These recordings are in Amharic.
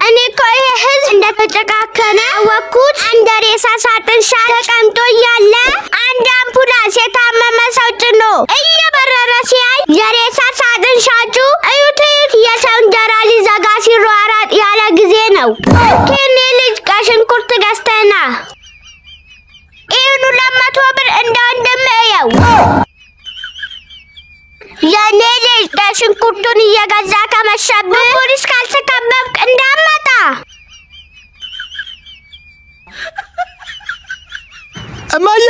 እኔ እኮ ይሄ ህዝብ እንደተጨካከነ አወቅኩት። እንደ ሬሳ ሳጥን ሻ ተቀምጦ እያለ አንድ አምቡላንስ የታመመ ሰው ጭኖ እየበረረ ሲያይ የሬሳ ሳጥን ሻጩ እዩት እዩት የሰው እንጀራ ሊዘጋ ሲሯራጥ ያለ ጊዜ ነው። ከኔ ልጅ ከሽንኩርት ገዝተና ይህን ሁለት መቶ ብር እንደ ወንድም እየው። የኔ ልጅ ሽንኩርቱን እየገዛ ከመሸብህ ፖሊስ ካልተከበብክ እንዳመጣ እማዬ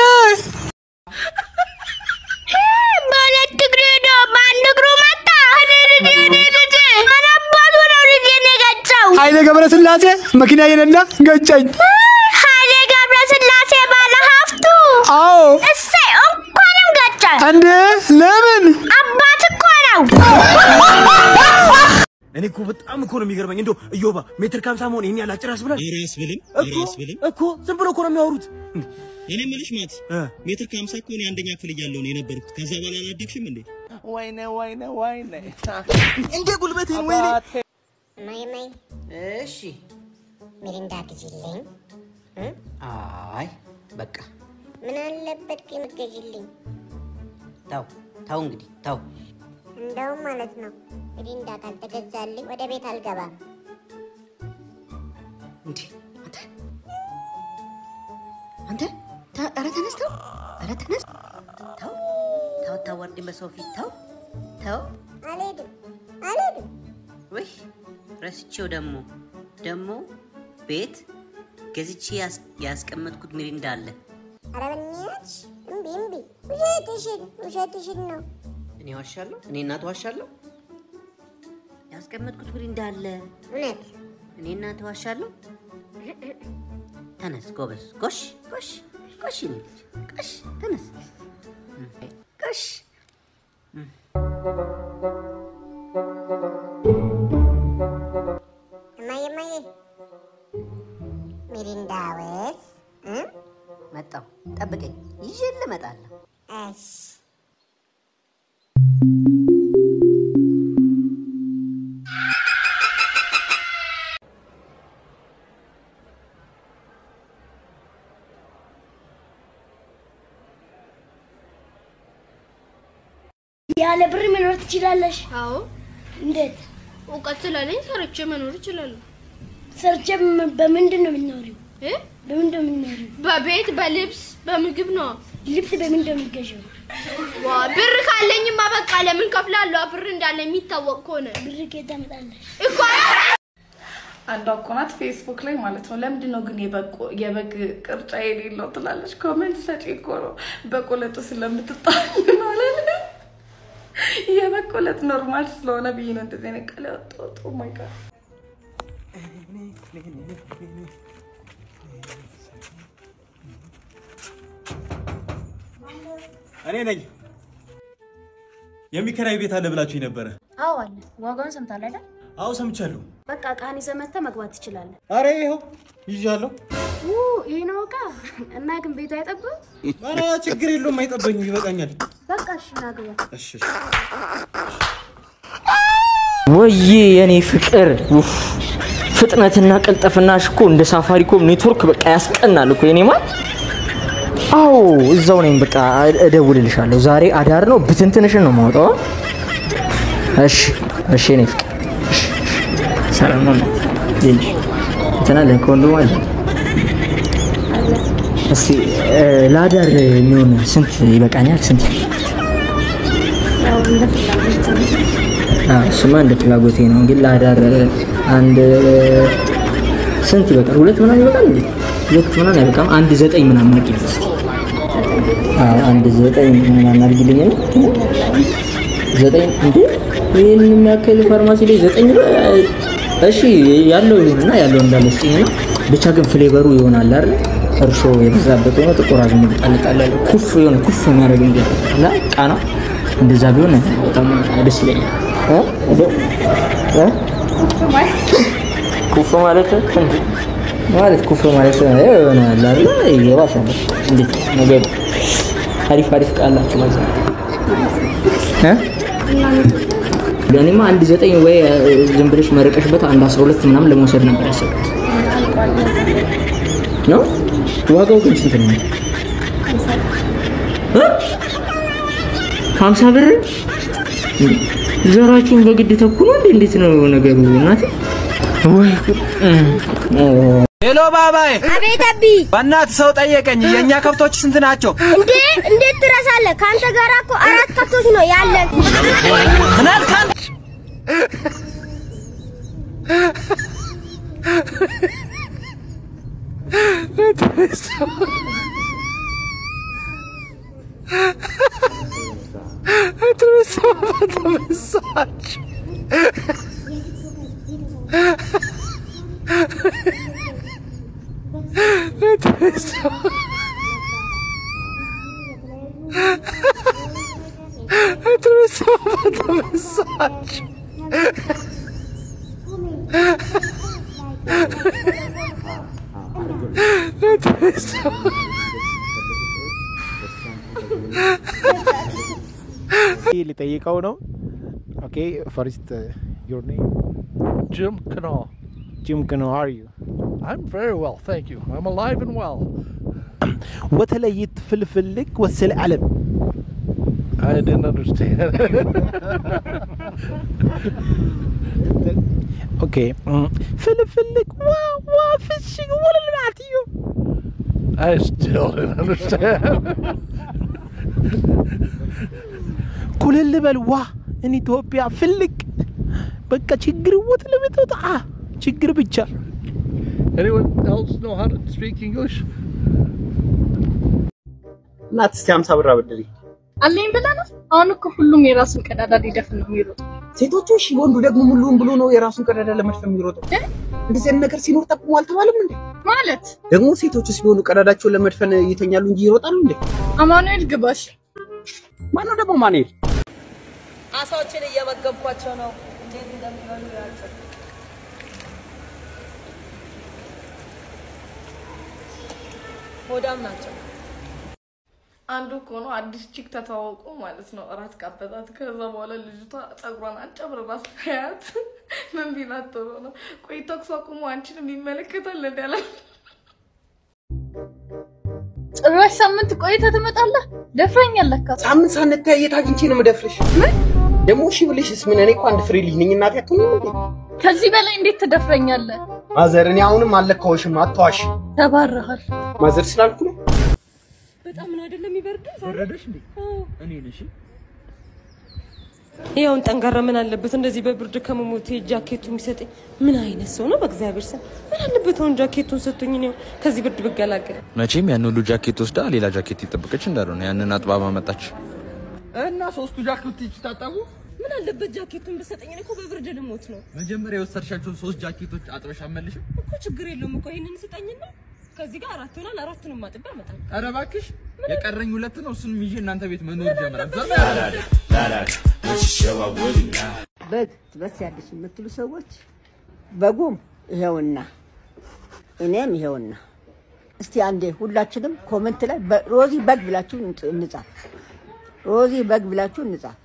በሁለት እግሬ ነው፣ በአንድ እግሩ መጣ። እኔ ልጅ እኔ ልጅ ምን አባቱ ነው ልጄን የገጨው? ኃይሌ ገብረ ስላሴ መኪና የነዳ ገጨኝ። ኃይሌ ገብረ ስላሴ ባለ ሀብቱ አዎ እሰይ እንኳንም ገጨ። እንዴ ለምን? አባት እኮ ነው። እኔ እኮ በጣም እኮ ነው የሚገርመኝ። እንደው እዮባ ሜትር ከሀምሳ መሆን ይሄን ያህል አጭር ያስብላል ኧረ ያስብልም ኧረ ያስብልም። እኮ ዝም ብሎ እኮ ነው የሚያወሩት። እኔ የምልሽ ማት እ ሜትር ከሀምሳ እኮ እኔ አንደኛ ክፍል እያለሁ ነው የነበርኩት። ከዛ በኋላ አላደግሽም እንዴ? ወይኔ ወይኔ ወይኔ እንደ ጉልበቴን ወይኔ ማይ ማይ እሺ ሚሪንዳ ግዢልኝ። አይ በቃ ምን አለበት ግን ገዢልኝ። ተው ተው እንግዲህ ተው እንደውም ማለት ነው ሚሪንዳ ካልተገዛልኝ ወደ ቤት አልገባም። እንዴ አንተ አንተ ተ- ኧረ ተነስ ተው ኧረ ተነስ ተው ተው ታዋርድን በሰው ፊት ተው ተው አልሄድም አልሄድም። ውይ ረስቼው ደግሞ ደግሞ ቤት ገዝቼ ያስ- ያስቀመጥኩት ሚሪንዳ አለ ኧረ በእናትሽ እምቢ እምቢ። ውሸትሽን ውሸትሽን ነው። እኔ ዋሻለሁ እኔ እናት ዋሻለሁ ያስቀመጥኩት ሚሪንዳ አለ እውነት እኔ እናት ዋሻለሁ ተነስ ጎበዝ ጎሽ ጎሽ ጎሽ የኔ ልጅ ጎሽ ተነስ ጎሽ እማዬ እማዬ ሚሪንዳ ወይስ እ? መጣሁ ጠብቀኝ ይዤልህ እመጣለሁ እሺ ያለ ብር መኖር ትችላለሽ? አዎ እንዴት? እውቀት ስላለኝ ሰርቼ መኖር እችላለሁ። ሰርቼ በም- በምንድን ነው የምትኖሪው? እ? በምንድን ነው የምትኖሪው? በቤት በልብስ በምግብ ነው። ልብስ በምንድን ነው የምትገዢው? ዋ ብር ካለኝማ በቃ ለምን ከፍላለሁ? ብር እንዳለ የሚታወቅ ከሆነ ብር ከየት ታመጣለሽ? እኮ አንዷ እኮ ናት ፌስቡክ ላይ ማለት ነው። ለምንድን ነው ግን የበቆ- የበግ ቅርጫ የሌለው ትላለች። ኮሜንት ሰጪ እኮ ነው። በቆለጡ ስለምትጣል ማለት ነው። የበቆለጥ ኖርማል ስለሆነ ብዬ ነው እንደዚህ አይነት ቃል ያወጣሁት። ኦ ማይ ጋድ እኔ ነኝ የሚከራይ ቤት አለ ብላችሁ ነበረ። አዎ አለ። ዋጋውን ሰምታል አይደል? አዎ ሰምቻለሁ። በቃ እቃህን ይዘህ መጥተህ መግባት ትችላለህ። አረ ይኸው ይዣለሁ። ው ይሄ ነው እቃ እና ግን ቤቱ አይጠብም። አረ ችግር የለውም አይጠበኝም፣ ይበቃኛል። በቃ እሺ ና ግባ። እሺ እሺ። ወይዬ የኔ ፍቅር ውፍ ፍጥነትና ቅልጥፍናሽ እኮ እንደ ሳፋሪኮም ኔትወርክ በቃ ያስቀናል እኮ የኔ ማር። አዎ እዛው ነኝ። በቃ እደውልልሻለሁ። ዛሬ አዳር ነው፣ ብትንትንሽን ነው የማወጣው። እሺ እሺ የኔ ፍቅር እሺ፣ እሺ። ሰላም ነው ልጅ እንትና አለ ከወንድሙ አለ። እስቲ እ፣ ለአዳር የሚሆን ስንት ይበቃኛል? ስንት አዎ፣ እሱማ እንደ ፍላጎቴ ነው። ግን ለአዳር አንድ ስንት ይበቃል? ሁለት ምናምን ይበቃል እንዴ? ሁለት ምናምን አይበቃም። አንድ ዘጠኝ ምናምን አድርጊልኝ እስኪ። አዎ፣ አንድ ዘጠኝ ምናምን አድርጊልኝ ነው። ዘጠኝ እንዴ? ይህን የሚያክል ፋርማሲ ላይ ዘጠኝ ብር? እሺ ያለው ይሁንና ያለው እንዳለ ስጭኝ ነው። ብቻ ግን ፍሌቨሩ ይሆናል አይደል? እርሾ የበዛበት ሆኖ ጥቁር አዝሙድ ጣል ጣል ያለ ኩፍ የሆነ ኩፍ የሚያደርግ ነገር አለ ቃና እንደዛ ቢሆን በጣም ደስ ይለኛል። እ? እንደው እ? ኩፍ ማለት እንዴ? ማለት ኩፍ ማለት የሆነ አለ አይደል? የባሰ ነው። እንዴት ነገሩ? አሪፍ አሪፍ ቃላችሁ ማለት ነው እ? እኔማ አንድ ዘጠኝ ወይ እ፣ ዝም ብለሽ መረቀሽበት አንድ አስራ ሁለት ምናምን ለመውሰድ ነበር ያሰብኩት ነው። ዋጋው ግን ስንት ነው? እ? ሀምሳ ብር ዘራችሁን በግድ ተኩኖ እንዴ? እንዴት ነው ነገሩ? እናቴ ወይ ጉድ! እ፣ ሄሎ ባባዬ፣ አቤት አቢ። በእናትህ ሰው ጠየቀኝ። የእኛ ከብቶች ስንት ናቸው? እንዴ እንዴት ትረሳለህ? ከአንተ ጋር እኮ አራት ከብቶች ነው ያለን። ምን አልክ አንተ? ሊጠይቀው ነው። ኦኬ ፈርስት ዮር ኔም Jim Canal. ጂም ከኖ አር ዩ I'm very well, thank you. I'm alive and well. ወተለይት ፍልፍልክ ወስል ዓለም I didn't understand. ኦኬ ፍልፍልክ ዋ ዋ ፍሽግ ወለል ማዕትዮ I still didn't understand. ኩልል በል ዋ እን ኢትዮጵያ ፍልቅ በቃ ችግር ወጥ ለቤቶት አ ችግር ብቻ Anyone else know how to speak English? እናት እስቲ ሀምሳ ብር አበድሪ። አለኝ ብለህ ነው? አሁን እኮ ሁሉም የራሱን ቀዳዳ ሊደፍን ነው የሚሮጠው። ሴቶቹ እሺ፣ ወንዱ ደግሞ ሙሉውን ብሎ ነው የራሱን ቀዳዳ ለመድፈን የሚሮጠው። እንደዚህ አይነት ነገር ሲኖር ጠቁሞ አልተባለም እንዴ? ማለት ደግሞ ሴቶቹ ሲሆኑ ቀዳዳቸውን ለመድፈን ይተኛሉ እንጂ ይሮጣሉ እንዴ? አማኑኤል ግባሽ። ማነው ደግሞ ማንሄድ? አሳዎችን እየመገብኳቸው ነው። እንዴት እንደሚበሉ ያቸው ሆዳም ናቸው። አንዱ እኮ ነው አዲስ ቺክ ተተዋውቆ ማለት ነው። እራት ጋበዛት። ከዛ በኋላ ልጅቷ ጸጉሯን አጨብርራ ሳያት ምን ቢላት ጥሩ ነው? ቆይ ተኩስ አቁሞ አንቺንም ይመለከታል እንዲ ያለ ጭራሽ ሳምንት ቆይተህ ትመጣለህ? ደፍረኛል ለካ። ሳምንት ሳንተያይ የት አግኝቼ ነው የምደፍርሽ? ደግሞ እሺ ብልሽስ ምን? እኔ እኮ አንድ ፍሬ ልጅ ነኝ። እናቴ አትሆኝም እንዴ? ከዚህ በላይ እንዴት ትደፍረኛለህ? ማዘር፣ እኔ አሁንም አልለካዎሽም፣ አትዋሽ። ተባረሃል። ማዘር ስላልኩ ነው። በጣም ነው አይደለም የሚበርድ ወረደሽ እንዴ? እኔ ነሽ ይኸውን ጠንካራ ምን አለበት እንደዚህ በብርድ ከመሞቴ ጃኬቱ የሚሰጠኝ ምን አይነት ሰው ነው? በእግዚአብሔር ስም ምን አለበት አሁን ጃኬቱን ሰጥቶኝ ነው ከዚህ ብርድ ብገላገል። መቼም ያን ሁሉ ጃኬት ወስዳ ሌላ ጃኬት ይጠብቀች እንዳልሆነ ያንን አጥባባ መጣች። እና ሶስቱ ጃኬቶች ታጠቡ። ምን አለበት ጃኬቱን ብሰጠኝ? እኔ እኮ በብርድ ልሞት ነው መጀመሪያ የወሰድሻቸውን ሶስት ጃኬቶች አጥበሽ አመልሽ። እኮ። ችግር የለውም እኮ ይሄንን ስጠኝና ከዚህ ጋር አራት ይሆናል። አራቱንም አጥቤ አመጣለሁ። ኧረ እባክሽ የቀረኝ ሁለት ነው። እሱንም ይዤ እናንተ ቤት መኖር ጀምራል። በግ ትበስያለሽ የምትሉ ሰዎች በጉም ይሄውና እኔም ይሄውና። እስቲ አንዴ ሁላችንም ኮመንት ላይ በ- ሮዚ በግ ብላችሁ እንጽ- እንጻፍ። ሮዚ በግ ብላችሁ እንጻፍ።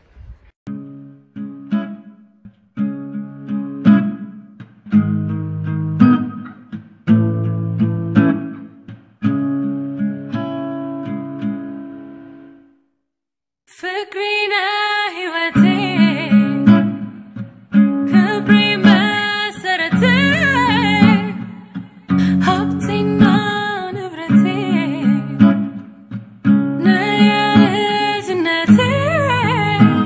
ፍቅሬነ ህይወቴ ክብሬ መሰረቴ ሀብቴና ንብረቴ ነህ የልጅነቴ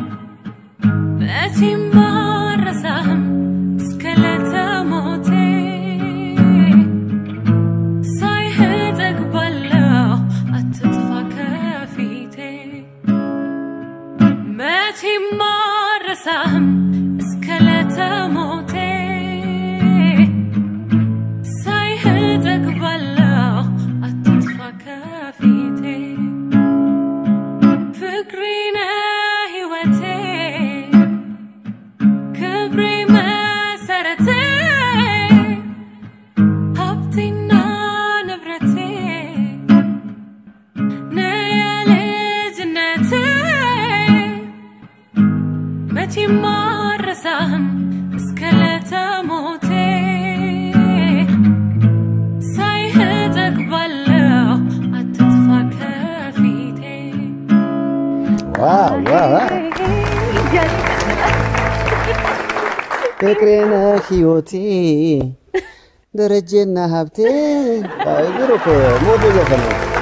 ፍቅሬ ነህ ሕይወቴ ደረጀና ሀብቴ እግር እኮ ሞዶ ዘፈን ነው።